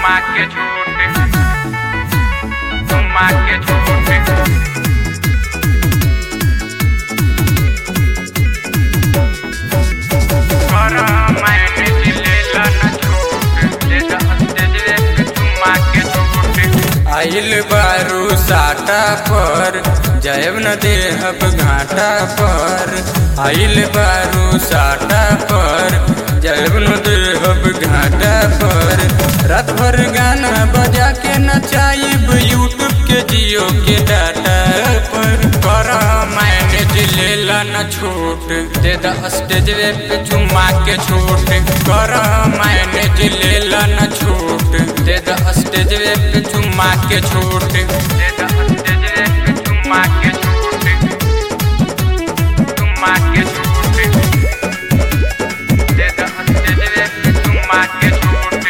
चुम्मा के झूठे चुम्मा के झूठे कर मैंने जिलेला न छूट दे दे दे चुम्मा के झूठे आइल बारू साटा पर जयब न देहब घाटा पर आइल बारू साटा पर जयब न देहब घाटा पर रात भर गाना बजा के नचाइब यूट्यूब के जियो के डाटा पर कर मैनेज लेला न छूट दे द स्टेज पे चुम्मा के छूट कर मैनेज लेला न छूट दे द स्टेज पे चुम्मा के छूट दे दे दे चुम्मा के झूठे चुम्मा के झूठे दे दे दे चुम्मा के झूठे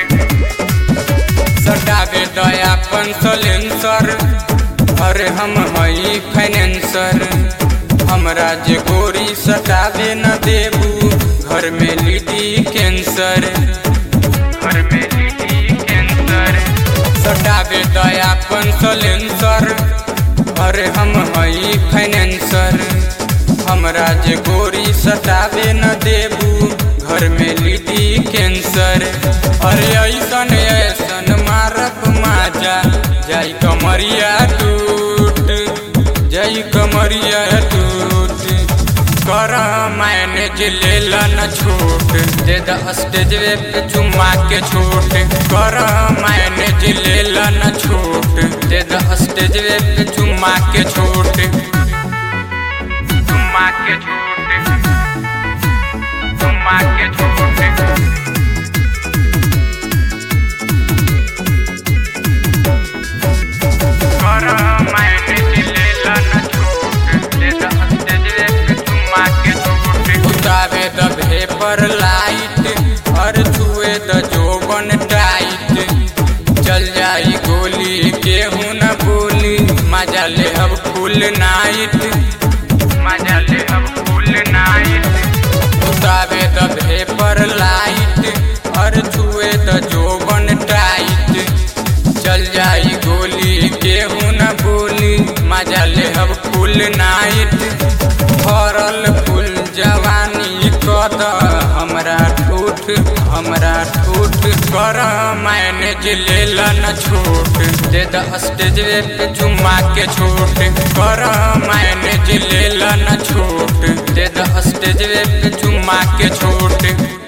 सटावे दयापन सलेंसर अरे हम हई फाइनेंसर हमरा जे गोरी सटावे न देबू घर में लीडी कैंसर घर में लीडी कैंसर सटावे दयापन सलेंसर अरे हम हई फाइनेंसर हमरा जे गोरी सटावे न देबू घर में लीडी कैंसर अरे ऐसन ऐसन मारब माजा जाई कमरिया टूट जाई कमरिया टूट कर मैनेज लेला न छूट दे द स्टेज पे चुम्मा के छूट कर मैनेज लेला न छूट दे द स्टेज पे चुम्मा के छूट चुम्मा के झूठे चुम्मा के झूठे कर मैंने जिलेला न छूट दे दे दे चुम्मा के झूठे उतावे द भेपर लाइट और छुए द जोबन टाइट चल जाई गोली केहू न बोली मजा ले अब फुल नाइट मजा ले अब फुल नाइट उतावे द भेपर लाइट और छुए द जोबन टाइट चल जाई गोली केहू न बोली मजा ले अब फुल नाइट भरल फुल जवानी कद हमरा ठूठ हमरा ठूठ कर मैनेज लेला न छूट दे द स्टेज पे चुम्मा के छूट कर मैनेज लेला न छूट दे द स्टेज पे चुम्मा के छूट